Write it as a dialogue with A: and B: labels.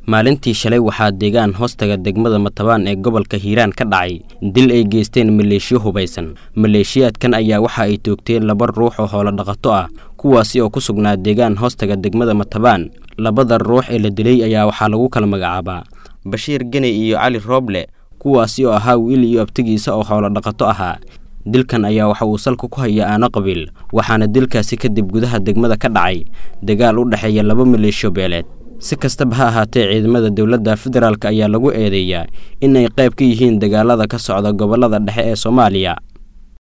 A: maalintii shalay waxaa deegaan hoostaga degmada matabaan ee gobolka hiiraan ka dhacay dil ay geysteen maleeshiyo hubaysan maleeshiyaadkan ayaa waxa ay toogteen laba ruux oo hoolo dhaqato ah kuwaasi oo ku sugnaa deegaan hoostaga degmada matabaan labada ruux ee la dilay ayaa waxaa lagu kala magacaabaa bashiir geney iyo cali rooble kuwaasi oo ahaa wiil iyo abtigiisa oo hoolo dhaqato ahaa dilkan ayaa waxa uu salka ku haya aano qabiil waxaana dilkaasi kadib gudaha degmada ka dhacay dagaal u dhexeeya laba maleeshiyo beeleed si kastaba ha ahaatee ciidamada dowladda federaalk ayaa lagu eedeeyaa in ay qayb ka yihiin dagaalada ka socda gobollada dhexe ee soomaaliya